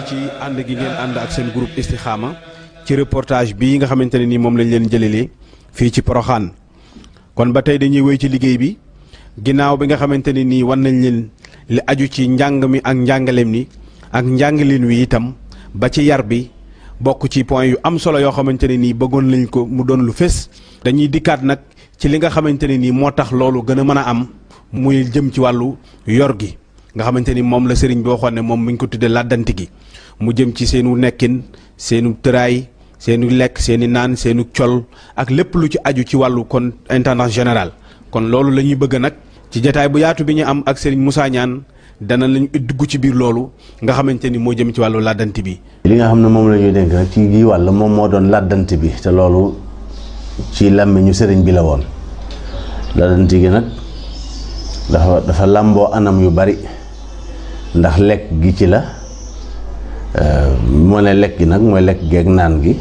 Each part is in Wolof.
ci ànd gi ngeen ànd ak seen groupe Istikhama ci reportage bii nga xamante ne nii moom lañ leen jëlelee fii ci Poroxaan kon ba tey dañuy wéy ci liggéey bi ginnaaw bi nga xamante ne nii wan nañ leen li aju ci njàng mi ak njàngaleem ni ak njàngaleen wi itam ba ci yar bi bokk ci point yu am solo yoo xamante ne nii bëggoon lañ ko mu doon lu fés dañuy dikkaat nag ci li nga xamante ne nii moo tax loolu gën a mën a am muy jëm ci wàllu yor gi nga xamante ni moom la sëriñ bi waxoon ne moom mi ngi ko tuddee làddanti gi mu jëm ci seenu nekkin seenu tëraay seenu lekk seeni naan seenu col ak lépp lu ci aju ci wàllu kon intendance général kon loolu la ñuy bëgg nag ci jataay bu yaatu bi ñu am ak sëriñ Moussa Niane dana lañu dugg ci biir loolu nga xamante ni moo jëm ci wàllu làddanti bi. li nga xam ne moom la ñuy dénk nag ci gii wàll moom moo doon làddanti bi te loolu ci làmmiñu sëriñ bi la woon làddanti gi nag dafa dafa làmboo anam yu bari ndax lekk gi ci la moo ne lekk gi nag mooy lekk geeg naan gi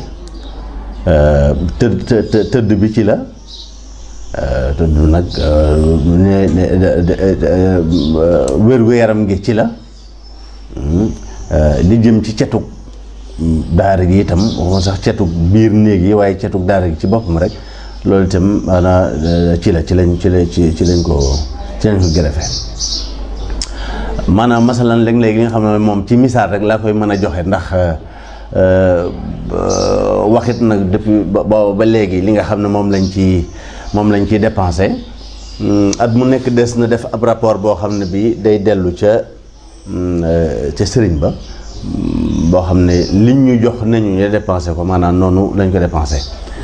tëdd tëdd bi ci la tëdd nag wér-gu-yaram gi ci la li jëm ci cetug daara gi itam waxuma sax cetug biir néeg yi waaye cetug daara gi ci boppam rek loolu itam maanaam ci la ci lañ ci la ci ci lañ ko ci lañ ko gërëfe maanaam masalan léeg-léeg li nga xam ne moom ci misaal rek laa koy mën a joxe ndax waxit nag depuis ba ba léegi li nga xam ne moom lañ ci moom lañ ciy dépensé at mu nekk des na def ab rapport boo xam ne bii day dellu ca ca sëriñ ba boo xam ne liñ ñu jox nañu ñu dépensé ko maanaam noonu lañ ko dépensé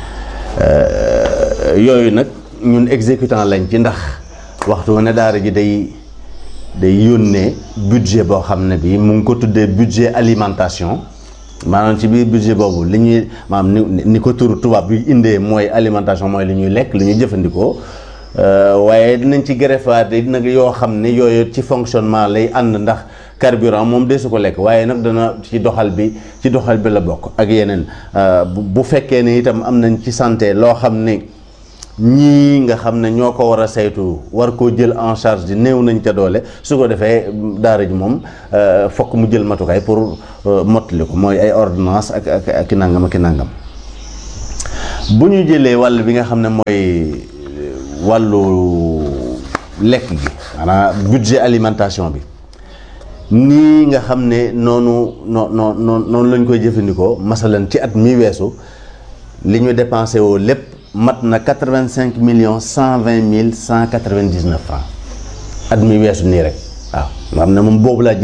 yooyu nag ñun exécutant lañ ci ndax waxtu ne daara ji day day yónnee budget boo xam ne bii mu ngi ko tuddee budget alimentation maanaam ci biir budget boobu li ñuy maanaam ni ni ko turu tubaab bi indee mooy alimentation mooy li ñuy lekk li ñuy jëfandikoo waaye dinañ ci greffaat nag yoo xam ne yooyu ci fonctionnement lay ànd ndax carburant moom de su ko lekk waaye nag dana ci doxal bi ci doxal bi la bokk ak yeneen bu fekkee ne itam am nañ ci santé loo xam ne ñii nga xam ne ñoo ko war a saytu war koo jël en charge di néew nañ ca doole su ko defee daara ji moom fokk mu jël matukaay pour mottali ko mooy ay ordonnance ak ak ak nangam ak nangam bu ñu jëlee wàll bi nga xam ne mooy wàllu lekk gi maanaam budget alimentation bi nii nga xam ne noonu noo noo noonu lañ koy jëfandikoo masalan ci at mi weesu li ñu dépensé woo lépp mat na quatre-vingt-cinq millions cent vingt mille cent quatre-vingt-dix-neuf francs at mi weesu nii rek waaw nga xam ne moom boobu laa jël